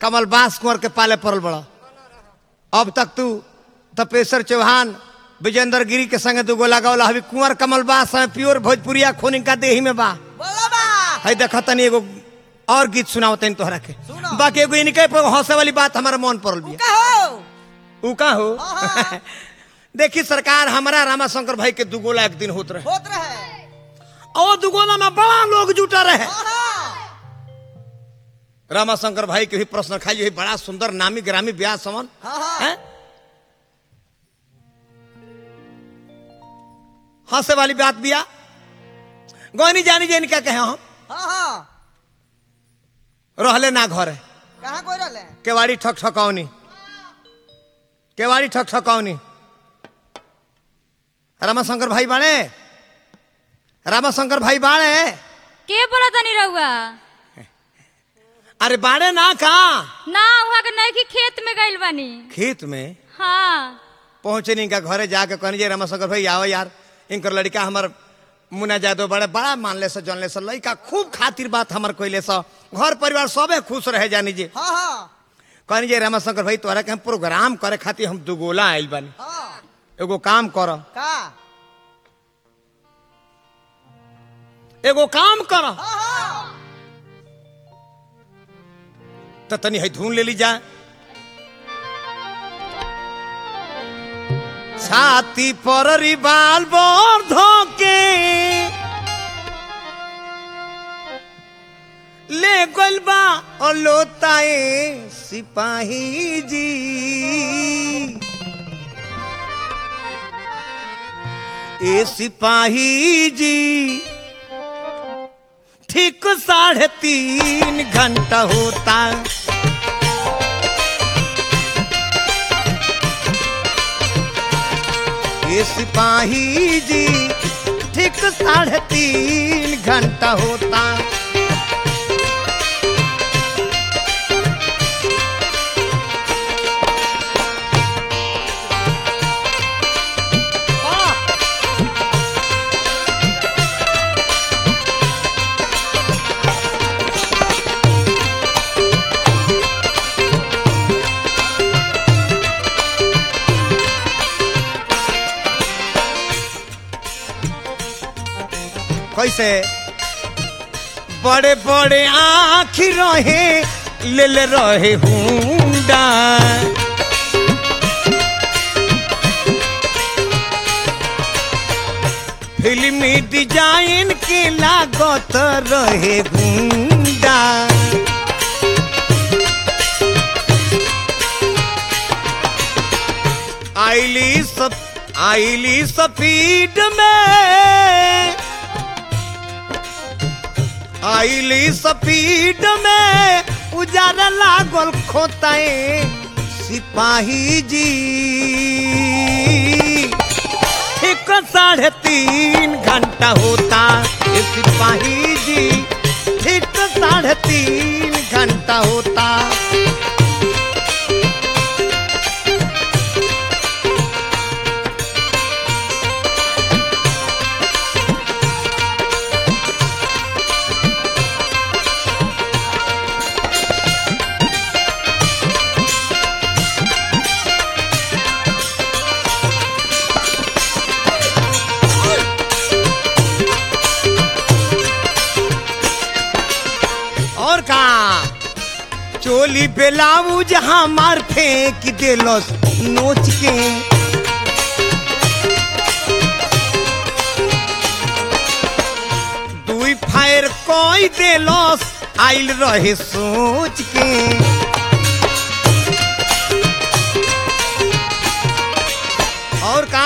कमल बास कुंवर के पाले पड़ल बड़ा अब तक तू तपेश्वर चौहान विजेंद्र गिरी के संगे दू गोला गौला अभी कुंवर कमल बास है प्योर भोजपुरिया खून का देही में बा बोला बा है देख तनी एगो और गीत सुनाओ तनी तोहरा के सुनाओ। बाकी एगो इनके पर हंसे वाली बात हमारा मन पड़ल बिया कहो ऊ का हो हाँ। देखी सरकार हमारा रामाशंकर भाई के दुगोला एक दिन होत रहे होत रहे और दुगोला में बड़ा लोग जुटा रहे हाँ रामाशंकर भाई के भी प्रश्न खाई बड़ा सुंदर नामी ग्रामी ब्याह समन हाँ हाँ हैं? हंसे वाली बात बिया गोनी जानी जे इनका कहे हम हाँ हाँ रहले ना घरे कहाँ कोई रहले केवाड़ी ठक ठकौनी केवाड़ी ठक ठकौनी रामाशंकर भाई बाणे रामाशंकर भाई बाणे के बोला तनी रहुआ अरे बाणे ना का ना वहाँ के नहीं कि खेत में गइल बानी खेत में हाँ पहुंचे नहीं इनका घरे जाके कहनी जे रामाशंकर भाई आओ यार इनकर लड़का हमर मुना जादव बड़े बड़ा मानले से जानले से लड़का खूब खातिर बात हमर कोइले से घर परिवार सबे खुश रहे जानी जी हाँ हाँ कहनी जे रामाशंकर भाई तोहरा के हम प्रोग्राम करे खातिर हम दुगोला आइल बानी हाँ एगो काम कर का एगो काम कर हाँ हाँ तो तनी है धुन ले ली जा छाती पर रिबाल बोर धोके ले गइल बा और लोताए सिपाही जी ए सिपाही जी ठीक साढ़े तीन घंटा होता ये सिपाही जी ठीक साढ़े तीन घंटा होता कैसे बड़े बड़े आँखी रहे ले ले रहे हुंडा फिल्मी डिजाइन के लागत रहे गुंडा आईली सब आईली सफीड में आईली स्पीड में उजारा लागल खोताए सिपाही जी ठीक साढ़े तीन घंटा होता ये सिपाही जी ठीक साढ़े तीन घंटा होता और का चोली बेलाउज हमार फेंक देलस नोच के दुई फायर कोई देलस आइल रहे सोच के और का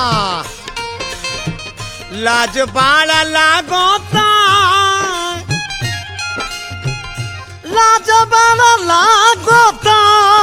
लाज बाड़ा लागोता लाज बाड़ा लागोता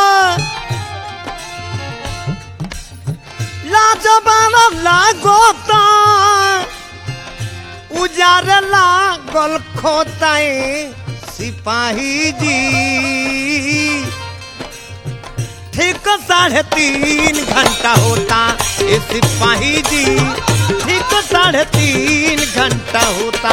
लाज बाड़ा लागोता उजार लागल खोताए सिपाही जी ठीक साढ़े तीन घंटा होता ये सिपाही जी ठीक साढ़े तीन घंटा होता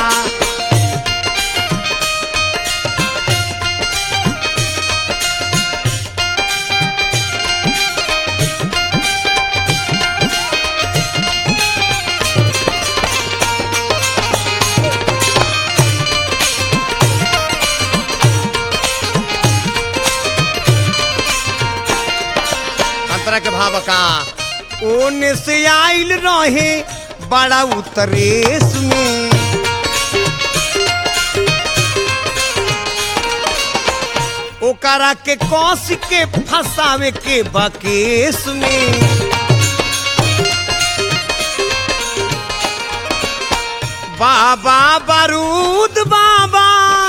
का ओने से आइल रहे बड़ा उतरेस में ओकरा के कस के फंसावे के बकेस में बाबा बारूद बाबा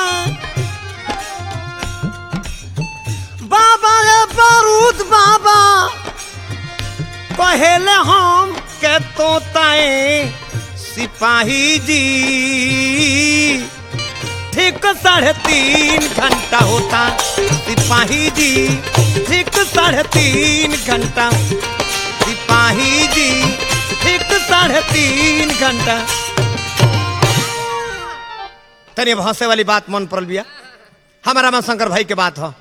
बाबा रे बारूद बाबा पहले हम के तोताए सिपाही जी ठीक साढ़े तीन घंटा होता सिपाही जी ठीक साढ़े तीन घंटा सिपाही जी ठीक साढ़े तीन घंटा तनी अब हंसे वाली बात मन पड़ल बिया हमारा रामाशंकर भाई के बात हो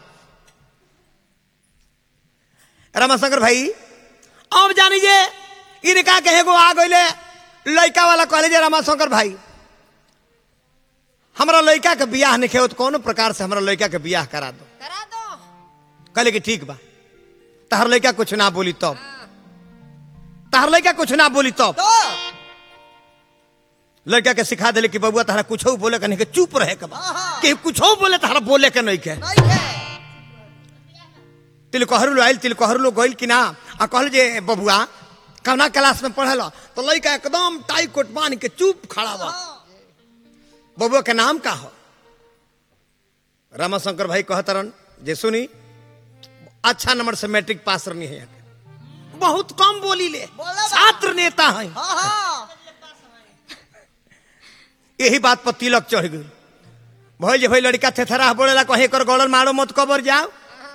रामाशंकर भाई अब जानी जे इनका कहे गो आ गईले लड़का वाला कहले जे रामाशंकर भाई हमरा लड़का के बियाह नहीं खेत कोनो प्रकार से हमरा लड़का के बियाह करा दो करा दो कहले कि ठीक बा तहर लड़का कुछ ना बोली तब तहर लड़का कुछ ना बोली तब तो लड़का के सिखा दिले कि बबुआ तहरा कुछ बोले के नहीं के चुप रहे के बा हाँ। कि कुछ बोले तहरा बोले के नहीं के नहीं है तिलकोहरू आयल तिलकोहरू गइल कि ना आ कहल जे बबुआ कवना क्लास में पढ़ल तो लड़का एकदम टाई कोट बांध के चुप खड़ा बा बबुआ के नाम का हो रामाशंकर भाई कहतरन जे सुनी अच्छा नंबर से मैट्रिक पास रहनी है बहुत कम बोली ले बोला बा। छात्र नेता है हाँ हाँ यही बात पर तिलक चढ़ गई भाई जे भाई लड़का थेथरा बोलेला कहीं कर गौड़न मारो मत कबर जाओ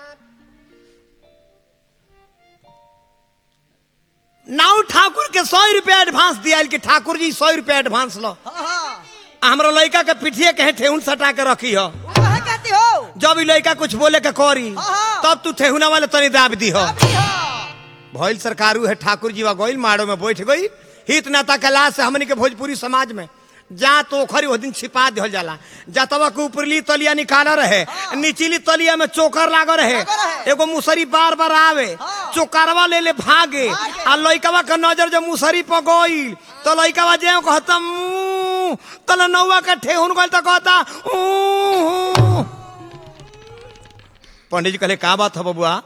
नाउ ठाकुर के सौ रुपया एडवांस दिया कि ठाकुर जी सौ रुपया एडवांस लो हाँ हाँ आ हमरा लड़का के पिठिए कहे ठेहुन सटा के रखी हो वो है कहती हो जब ई लड़का कुछ बोले के करी हाँ। तब तू ठेहुना वाले तनी दाब दी हो अभी हो भइल सरकारू है ठाकुर जी वा गइल माड़ो में बैठ गई हित नाता कला से हमनी के भोजपुरी समाज में जा तो ओखरी वो दिन छिपा दिहल जाला जतवा के ऊपरली तलिया निकाला रहे निचली तलिया में चोकर लागो रहे लागो रहे। एगो मुसरी बार बार आवे हाँ। चोकरवा ले ले भागे भागे। आ लइकवा के नजर जब मुसरी पर गइल तो लइकवा जे कहता "मुंह", तले नौवा के ठेहुन गइल तो कहता "ऊ", पंडित जी कहले का बात है बबुआ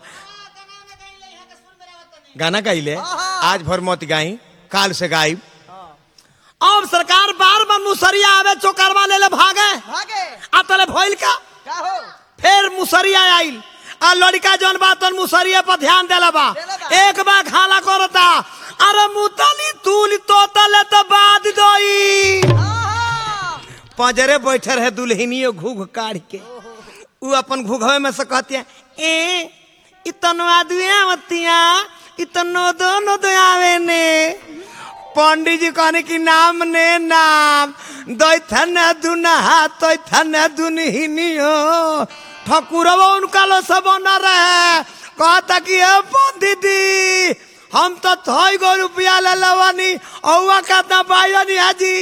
गाना गाइले हाँ। आज भर मत गाई काल से गाई अब सरकार बार बार मुसरिया आवे चोकरवा ले ले भागे भागे आ तले भइल का क्या हो फिर मुसरिया आइल आ लड़का जौन बा तौन मुसरिया पर ध्यान देला बा देला बा। एक बार खाला करता अरे मुतली तूल तो तले तो बाद दोई हाँ हाँ पंजरे बैठे रहे दुल्हनियो घूघ काढ़ के उ अपन घूघवे में से कहती है ए इतनो आदुआ मतिया इतनो दोनों दो आवे ने पंडित जी कहने की नाम ने नाम दैथन दुनहा तैथन दुनहिनियो ठकुरवा उनका लो सब न रहे कहता कि ए पंडित हम तो थई गो रुपया ले लवानी औवा का बाइनी हाजी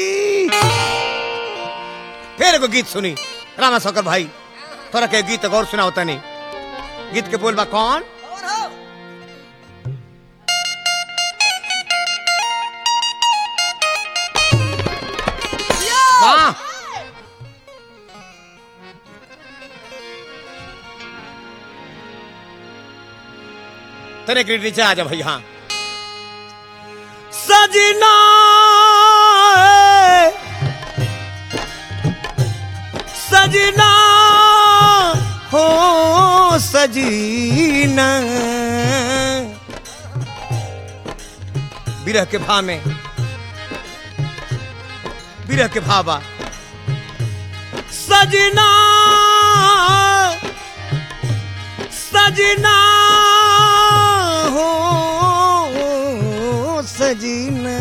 फिर एगो गीत सुनी रामा शंकर भाई थोड़ा के गीत गौर सुना होता नहीं गीत के बोलबा कौन और हो वाह तेरे के नीचे आ जा भाई हाँ सजना सजना हो सजीना विरह के भाव में विरह के भावा सजना सजना हो सजना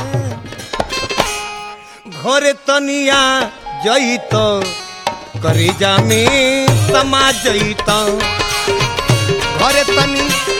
घरे तनिया जईत करेजा में समा जईत घरे तनी